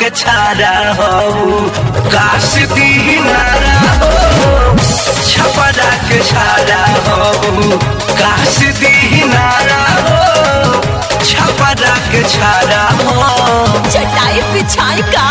के छारा हो काश दी नारा हो छपरा के छारा हो काश दी नारा हो छपरा के छारा हो चटाई बिछाई का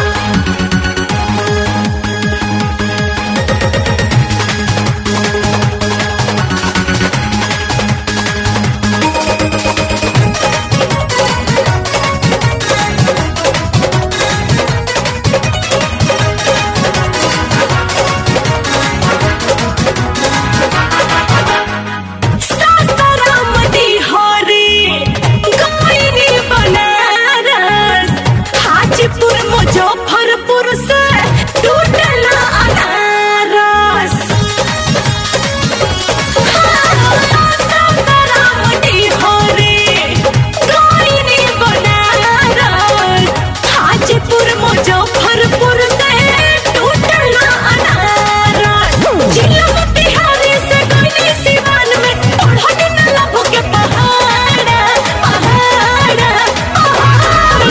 सासाराम दिहारी गायनी बनारस हाजीपुर मुजफ्फरपुर से टूटला अनारस सासाराम दिहारी गायनी बनारस हाजीपुर मुजफ्फरपुर से टूटला अनारस जिला मोतिहारी से गईली सिवान में पढ़त न लभो के पहाड़ पहाड़ पहाड़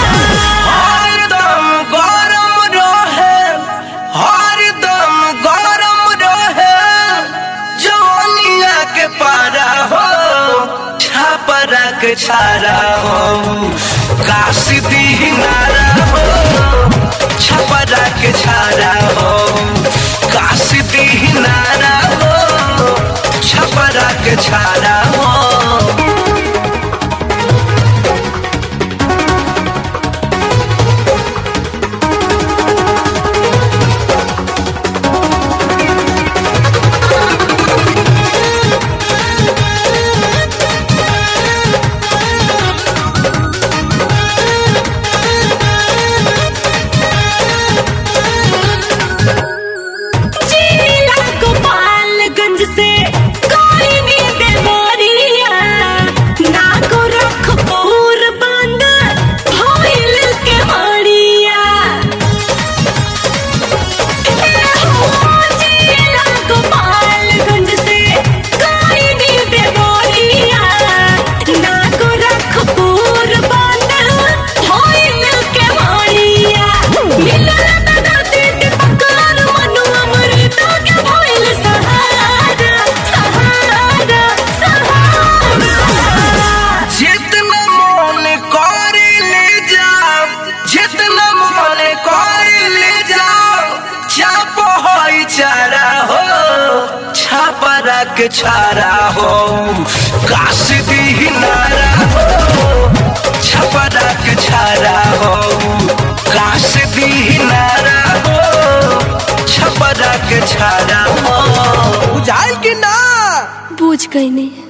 हरदम गरम रहे हरदम गरम रहे जवनिया के पारा हो छापरा के छारा हो काश दी नारा हो छपरा के छारा हो काश दी नारा हो छपरा के छारा हो जिला गोपालगंज से कोई नी देवरिया ना को रख पूर बंद भइल के मड़िया जिला गोपालगंज से कोई नी देवरिया ना को रख पूर बंद भइल के मड़िया मिलल दादा दीदी पकार मनु अमृत के भइल सहारा सहारा सहारा जितना मन कर ले जाओ जितना मन कर ले जाओ चाप होई चारा हो छापरा के छारा हो काश दी नारा हो छपरा के छारा हो काश दी नारा हो छपरा के छारा हो बुझाइल कि ना बुझ गई नहीं